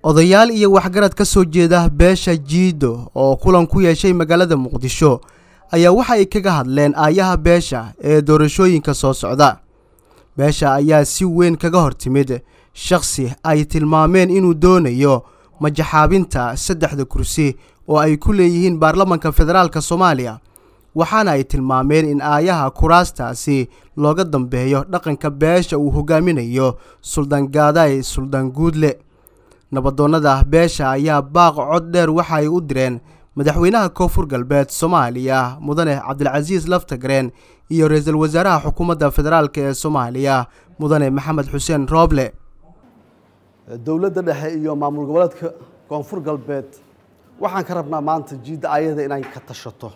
odayaal iyo waxgarad ka soo jeeda beesha jiido oo kulan ku yeeshay magaalada muqdisho ayaa waxa ay kaga hadleen aayaha beesha ee doorashooyinka soo socda beesha ayaa si weyn kaga hor timid shakhsi ay tilmaameen inuu doonayo majaxaabinta saddexda kursi oo ay ku leeyihiin baarlamanka federaalk soomaaliya waxaana ay tilmaameen in aayaha kuraastaasi looga dambeeyo dhaqanka beesha uu hogaaminayo suldaan gaaday suldaan guudle nabadoonnada beesha ayaa baaq cod dheer waxa ay u direen madaxweynaha koonfur galbeed soomaaliya mudane cabdilcasiis laftagareen iyo ra-iisul wasaaraha xukuumadda federaalk ee soomaaliya mudane maxamed xuseen rooble dowladda dhexe iyo maamul goboleedka koonfur galbeed waxaan ka rabnaa maanta jiidda ayada inay ka tashato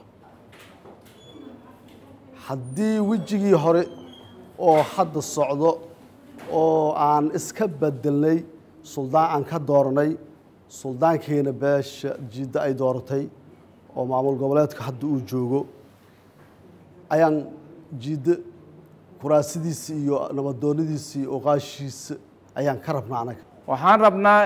haddii wejigii hore oo hadda socdo oo aan iska bedelnay suldaan aan ka dooranay suldaankeena beesha jiidda ay dooratay oo maamul goboleedka hadda uu joogo ayaan jiidda kuraasidiisa iyo nabadoonnadiisa iyo oqaashiisa ayaan ka rabnaa anaga waxaan rabnaa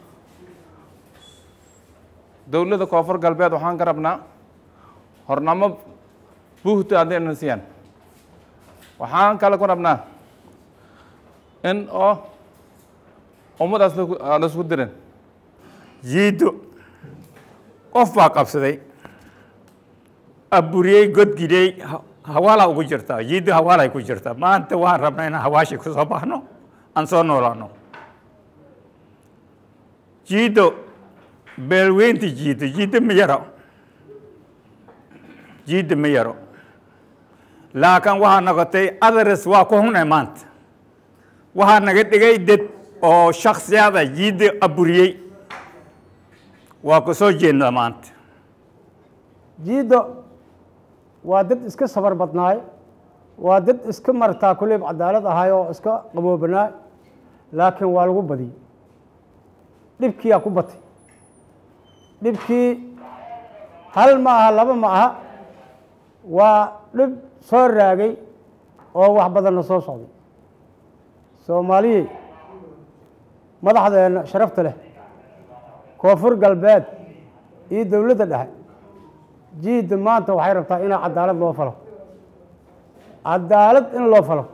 dowladda koonfur galbeed waxaan ka rabnaa hornamo buuhta haddayna siiyaan waxaan kale ku rabnaa in oo ummadaas aan isku dirin jiiddo qof baa qabsaday aburiyey godgidey hawaalaa ugu jirtaa jiiddo hawaalay ku jirtaa maanta waan rabnaa inaan hawaashi ku soo baxno aan soo noolaano jiiddo beelweynta jiiddo jiiddo ma yaro jiiddo ma yaro laakiin waxaa noqotay adares waa ku hunay maanta waxaa naga dhigay dad oo shaksiyada jiidda aburiyey waa ku soo jeednaa maanta jiiddo waa dad iska sabar badnaay waa dad iska martaa kulleyb cadaalad ahay oo iska qaboobanaay laakiin waa lagu badiyey dhibkiyaa ku batay dhibkii hal ma aha laba ma aha waa dhib soo raagay oo wax badanna soo socday soomaaliyey madaxdeena sharafta leh koonfur galbeed iyo dowladda dhexe jiidda maanta waxay rabtaa inaa cadaalad loo falo cadaalad in loo falo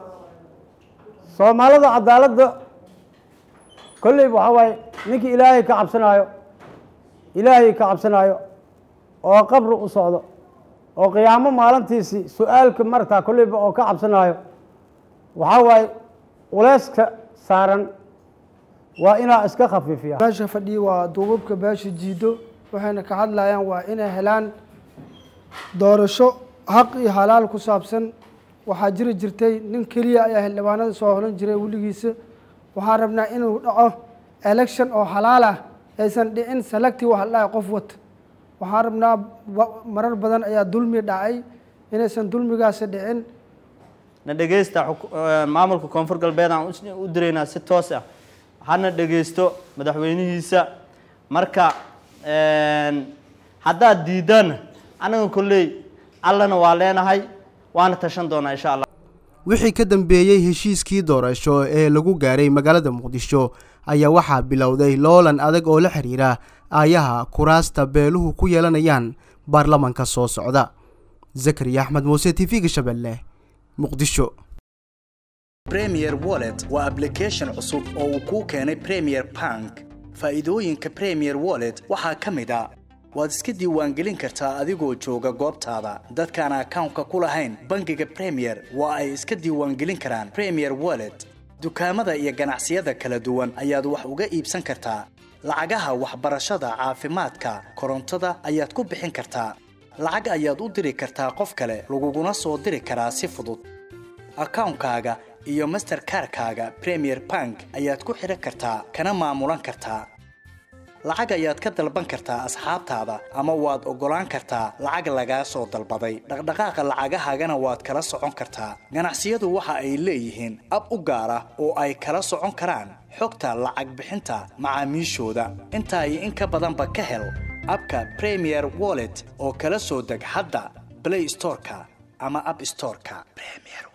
soomaalida cadaaladda kolleyba waxaa waaye ninkii ilaahay ka cabsanaayo ilaahay ka cabsanaayo oo qabri u socdo oo qiyaamo maalintiisii su-aalka martaa kolleyba oo ka cabsanaayo waxaa waaye culeyska saaran waa inaa iska khafiifiya beesha fadhiya waa duubabka beesha jiido waxayna ka hadlayaan waa inay helaan doorasho xaq iyo halaal ku saabsan waxaa jiri jirtay nin keliya ayaa xildhibaanada soo holan jiray weligiisa waxaan rabnaa inuu dhaco election oo xalaal ah aysan dhicin selecti wax dhahay qof wata waxaan rabnaa marar badan ayaa dulmi dhacay inaysan dulmigaasi dhicin na dhegeysta maamulka koonfur galbeed aan u diraynaa si toos ah hana dhegeysto madaxweynihiisa marka haddaad diidaan anaga kolley allana waa leenahay waana tashan doonaa insha allah wixii ka dambeeyey heshiiskii doorasho ee lagu gaaray magaalada muqdisho ayaa waxaa bilowday loolan adag oo la xiriira aayaha kuraasta beeluhu ku yeelanayaan baarlamanka soo socda zakariya axmed muuse t v-ga shabeelle muqdisho premier wallet waa application cusub oo uu kuu keenay premier bank faa'iidooyinka premier wallet waxaa ka mid a waad iska diiwaangelin kartaa adigoo jooga goobtaada dadkaan akawnka ku lahayn bangiga premier waa ay iska diiwaangelin karaan premier wallet dukaamada iyo ganacsiyada kala duwan ayaad wax uga iibsan kartaa lacagaha waxbarashada caafimaadka korontada ayaad ku bixin kartaa lacag ayaad u diri kartaa qof kale laguguna soo diri karaa si fudud akawnkaaga iyo masterkarkaaga premier bank ayaad ku xidhan kartaa kana maamulan kartaa lacag ayaad ka dalban kartaa asxaabtaada ama waad oggolaan kartaa lacag lagaa soo dalbaday dhaqdhaqaaqa lacagahaagana waad kala socon kartaa ganacsiyadu waxa ay leeyihiin ab u gaar ah oo ay kala socon karaan xogta lacag bixinta macaamiishooda intaa iyo in ka badanba ka hel abka premier wallet oo kala soo deg hadda play storeka ama app storeka